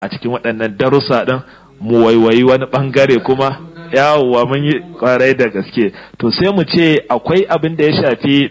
a cikin waɗannan darussa ɗin mu waiwayi wani ɓangare kuma yawwa mun yi kwarai da gaske to sai mu ce akwai abin da ya shafi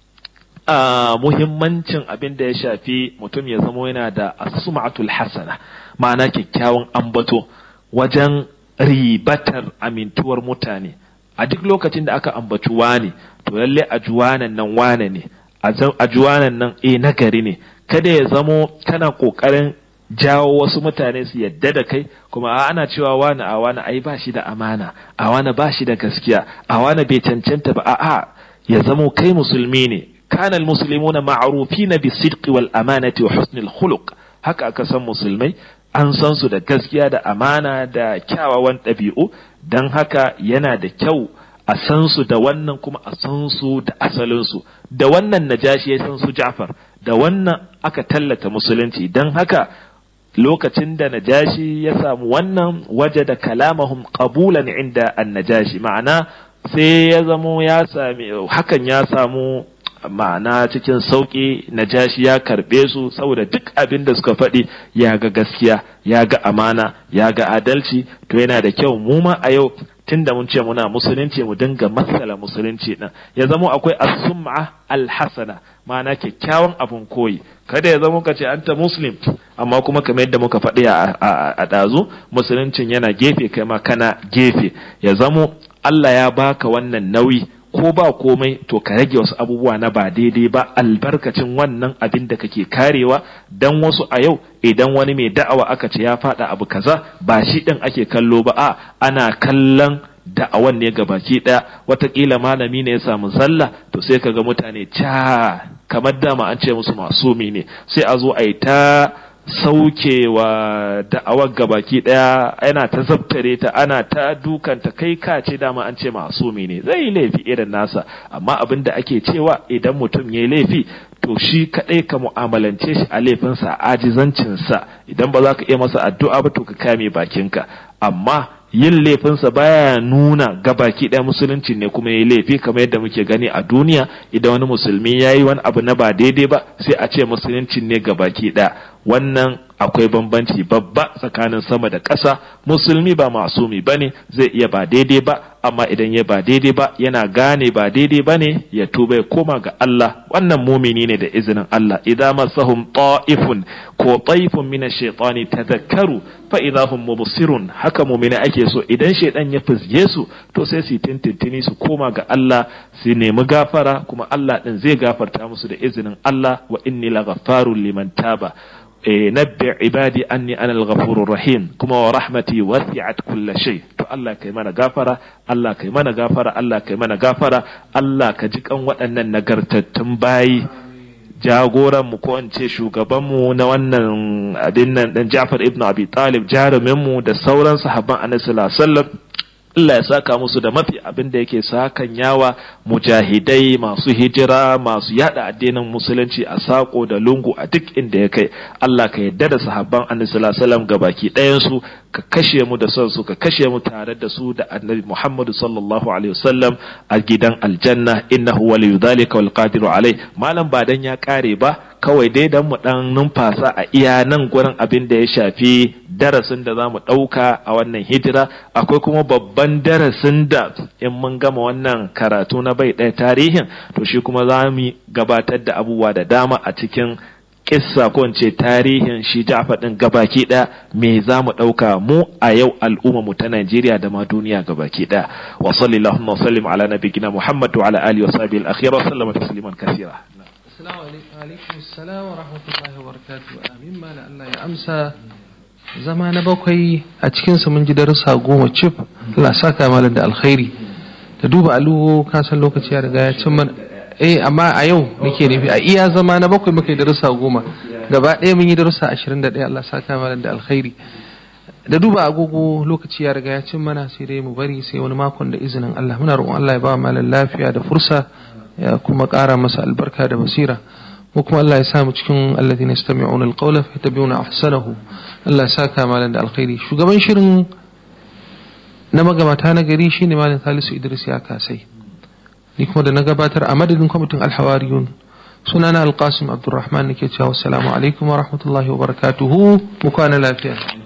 a muhimmancin abin da ya shafi mutum ya zamo yana da asum'atul hasana ma'ana kyakkyawan ambato wajen ribatar amintuwar mutane a duk lokacin da aka ambaci wane to lalle a juwanan nan wane ne a juwanan nan eh nagari ne kada ya zamo kana kokarin jawo wasu mutane su yadda da kai kuma a ana cewa wani a wani ai ba shi da amana a wani ba shi da gaskiya a wani bai cancanta ba a'a ya zamo kai musulmi ne kana almuslimuna ma'rufina bisidqi wal amanati wa husnil khuluq haka aka san musulmai an san su da gaskiya da amana da kyawawan ɗabi'u don haka yana da kyau a san su da wannan kuma a san su da asalinsu da wannan najashi ya san su Ja'far da wannan aka tallata musulunci don haka lokacin da najashi ya samu wannan waje da kalamahum qabulan inda an-najashi ma'ana sai ya zamo ya sami hakan ya samu ma'ana cikin sauƙi najashi ya karɓe su saboda duk abin da suka faɗi ya ga gaskiya ya ga amana ya ga adalci to yana da kyau mu ma a yau tunda mun ce muna musulunci mu dinga matsala musulunci din ya zamo akwai as-sum'a al-hasana ma'ana kyakkyawan abun koyi kada ya zamo kace anta muslim amma kuma kamar yadda muka faɗi a ɗazu musuluncin yana gefe kai ma kana gefe ya zamo Allah ya baka wannan nauyi ko ba komai to ka rage wasu abubuwa na ba daidai ba albarkacin wannan abin da kake karewa dan wasu a yau idan wani mai da'awa aka ce ya faɗa abu kaza ba shi ɗin ake kallo ba a ana kallon da'awan ne baki ɗaya watakila malami ne ya samu zalla to sai kaga mutane ca kamar dama an ce musu masumi ne sai a zo a yi ta saukewa da'awar gabaki daya yana ta zabtare ta ana ta dukanta kai ka ce dama an ce masumi ne zai yi laifi irin nasa amma abin da ake cewa idan mutum ya yi laifi to shi kadai ka mu'amalance shi a laifinsa a ajizancinsa idan ba za ka iya masa addu'a ba to ka kame bakinka amma yin laifinsa baya nuna gabaki ɗaya musulunci ne kuma ya yi laifi kamar yadda muke gani a duniya idan wani musulmi ya yi wani abu na ba daidai ba sai a ce musulunci ne gabaki ɗaya wannan akwai bambanci babba tsakanin sama da ƙasa musulmi ba masumi ba ne zai iya ba daidai ba amma idan ya ba daidai ba yana gane ba daidai ba ne ya tuba ya koma ga Allah wannan mumini ne da izinin Allah idan masahum ta'ifun ko taifun min ash-shaytani tadhakkaru fa idahum mubsirun haka mumini ake so idan shaydan ya fizge su to sai su tintintini su koma ga Allah su nemi gafara kuma Allah din zai gafarta musu da izinin Allah wa inni laghaffarun liman taba نبع عبادي أني أنا الغفور الرحيم كما ورحمتي وسعت كل شيء to Allah kai mana gafara Allah kai mana gafara Allah kai mana gafara Allah ka ji kan waɗannan nagartattun bayi jagoran mu ko in ce shugaban mu na wannan abin nan dan Ja'far ibn Abi Talib jarumin mu da sauran sahabban Annabi sallallahu alaihi wasallam Allah ya saka musu da mafi abin da yake sakan yawa mujahidai masu hijira masu yada addinin musulunci a sako da lungu a duk inda ya kai Allah ka yadda da sahabban annabi sallallahu alaihi wasallam gabaki ɗayan su ka kashe mu da son su ka kashe mu tare da su da annabi Muhammadu sallallahu alaihi wasallam a gidan aljanna innahu waliyyu dhalika wal qadiru alai malam ba dan ya kare ba kawai dai dan mu dan numfasa a iya nan gurin abin da ya shafi darasin da zamu ɗauka a wannan hijira akwai kuma babban darasin da in mun gama wannan karatu na bai ɗaya tarihin to shi kuma za mu gabatar da abubuwa da dama a cikin kissa ko in ce tarihin shi Ja'far din gabaki ɗaya me za mu ɗauka mu a yau al'umma mu ta Najeriya da ma duniya gabaki ɗaya wa sallallahu wa sallim ala nabiyyina Muhammad wa ala alihi wa sahbihi al-akhir wa sallama tasliman kaseera Assalamu alaikum assalam wa rahmatullahi wa barakatuh amin mala Allah ya amsa zama na bakwai a cikinsa mun ji darussa goma cif Allah saka malam da alkhairi da duba aluwo ka san lokaci ya riga ya cin mana eh amma a yau nake nufi a iya zama na bakwai muka yi darussa goma gaba ɗaya mun yi darussa ashirin da ɗaya Allah saka malam da alkhairi da duba agogo lokaci ya riga ya cin mana sai dai mu bari sai wani makon da izinin Allah muna roƙon Allah ya ba malam lafiya da fursa ya kuma ƙara masa albarka da basira ko kuma Allah ya sa mu cikin alladhina yastami'una alqawla fayattabi'una ahsanahu Allah ya saka malam da alkhairi shugaban shirin na magabata na gari shine malam Salisu Idris ya kasai ni kuma da na gabatar a madadin kwamitin alhawariyun sunana alqasim abdurrahman nake cewa assalamu alaikum wa rahmatullahi wa barakatuhu mu kwana lafiya